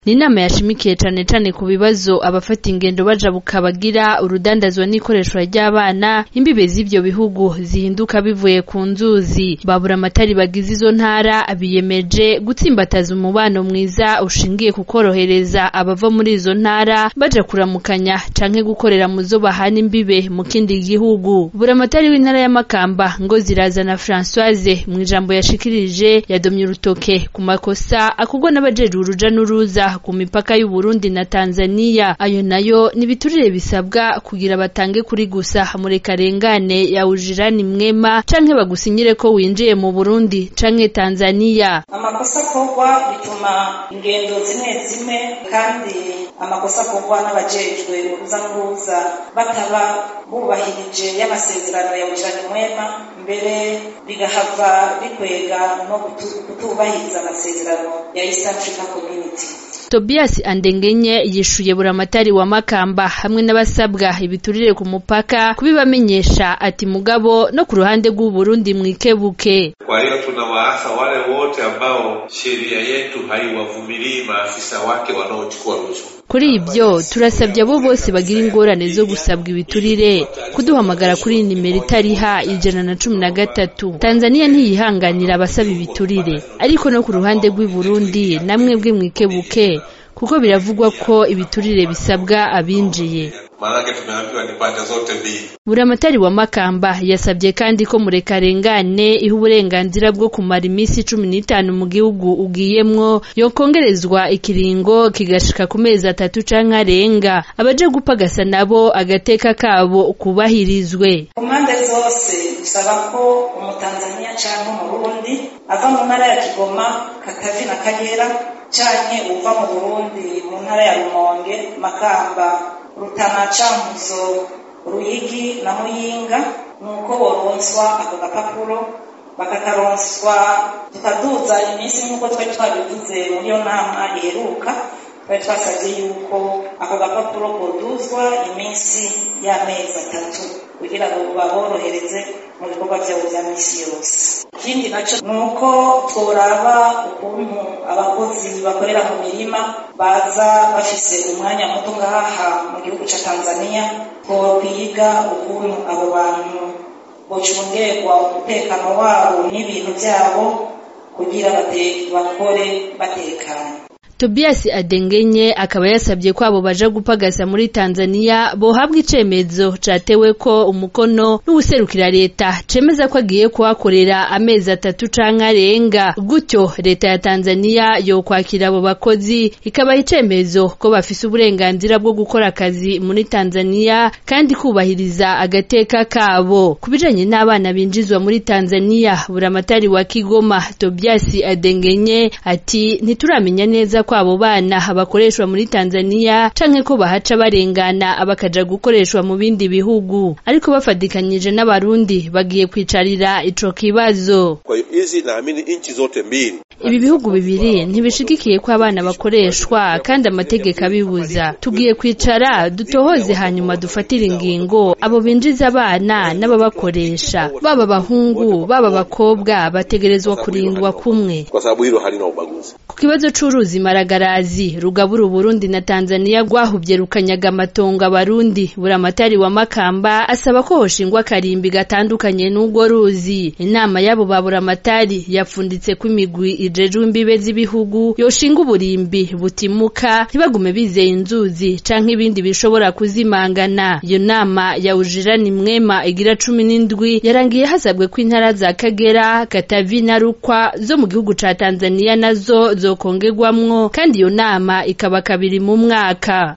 ni inama yashimikiye cane cane ku bibazo abafata ingendo bajabuka bagira urudandazwa n'ikoreshwa ry'abana imbibe z'ivyo bihugu zihinduka bivuye ku nzuzi babura amatari bagize izo ntara biyemeje gutsimbataza umubano mwiza ushingiye ku korohereza abava muri izo ntara baja kuramukanya canke gukorera mu zo bahana imbibe mu kindi gihugu buramatari w'intara ya Makamba ngo zirazana Françoise mu ijambo yashikirije yadomye urutoke ku makosa akugwa n'abajejwe uruja n'uruza ku mipaka y'u Burundi na Tanzania ayo nayo ni biturire bisabwa kugira batange kuri gusa murekarengane ya ujirani mwema canke bagusinyire ko winjiye mu Burundi canke Tanzania amakosa akorwa bituma ingendo zimwe zimwe kandi amakosa akorwa n'abajejwe uruza n'uruza bataba bubahirije y'amasezerano ya ujirani mwema mbere bigahava bikwega no kutubahiriza amasezerano ya East Africa Community Tobias Andengenye yishuye buramatari wa Makamba hamwe n'abasabwa ibiturire ku mupaka kubibamenyesha ati mugabo no ku ruhande rw'u Burundi mwikebuke. Kwa hiyo tunawaasa wale wote ambao sheria yetu haiwavumilii maafisa wake wanaochukua rushwa. Kuri ibyo turasabye abo bose bagira ingorane zo gusabwa ibiturire kuduhamagara kuri nimero itariha ijana na cumi na gatatu. Tanzania ntiyihanganira abasaba ibiturire ariko no ku ruhande rw'i Burundi namwe bwe mwikebuke kuko biravugwa ko ibiturire bisabwa abinjiye. Maanake tumeambiwa ni pande zote mbili. Buramatari wa Makamba yasabye kandi ko murekarengane iha uburenganzira bwo kumara iminsi cumi n'itanu mu gihugu ugiyemwo yokongerezwa ikiringo kigashika ku mezi atatu canke arenga abaje gupagasa nabo agateka kabo kubahirizwe. ku mpande zose bisaba ko umutanzaniya canke umurundi ava mu ntara ya Kigoma Katavi na Kagera canke uva mu Burundi mu ntara ya Rumonge Makamba Rutana Cankuzo Ruyigi na Muyinga nuko boronswa ako gapapuro bakakaronswa tukaduza iminsi nk'uko twari twabivuze muri iyo nama iheruka twari twasabye yuko ako gapapuro koduzwa iminsi y'amezi atatu kugira ngo baborohereze mu bikorwa byabo bya misi yose ikindi nacyo ni uko tworaba ukuntu abakozi bakorera mu mirima baza bafise umwanya muto ngaha mu gihugu ca tanzania twokwiga ukuntu abo bantu bocungerwa umutekano wabo n'ibintu vyabo kugira bakore batekanye Tobias Adengenye akaba yasabye ko abo baja gupagasa muri Tanzania bohabwa icemezo catewe ko umukono n'ubuserukira leta cemeza ko agiye kuhakorera amezi atatu canke arenga gutyo leta ya Tanzania yo kwakira abo bakozi ikabaha icemezo ko bafise uburenganzira bwo gukora akazi muri Tanzania kandi kubahiriza agateka kabo kubijanye n'abana binjizwa muri Tanzania buramatari wa Kigoma Tobias Adengenye ati ntituramenya neza ko abo bana bakoreshwa muri Tanzania canke ko bahaca barengana bakaja gukoreshwa mu bindi bihugu ariko bafadikanyije n'abarundi bagiye kwicarira ico kibazo kwa hiyo hizi naamini nchi zote mbili ibi bihugu bibiri ntibishigikiye ko abana bakoreshwa kandi amategeko abibuza tugiye kwicara dutohoze hanyuma dufatire ingingo abo binjiza abana n'ababakoresha baba abahungu baba abakobwa bategerezwa kurindwa kumwe kwa sababu hilo halina ubaguzi ku kibazo c'uruzi maragarazi rugabura uburundi na tanzania rwahuvye rukanyaga amatongo abarundi buramatari wa makamba asaba ko hoshingwa akarimbi gatandukanye n'urwo ruzi inama y'abo ba buramatari yapfunditse ko imigwi ijejwe imbibe z'ibihugu yoshinga uburimbi butimuka ntibagume bizeye inzuzi canke ibindi bishobora kuzimangana iyo nama ya ujirani mwema igira cumi n'indwi yarangiye hasabwe ko intara za kagera katavi na rukwa zo mu gihugu ca tanzania nazo zokongerwamwo kandi iyo nama ikaba kabiri mu mwaka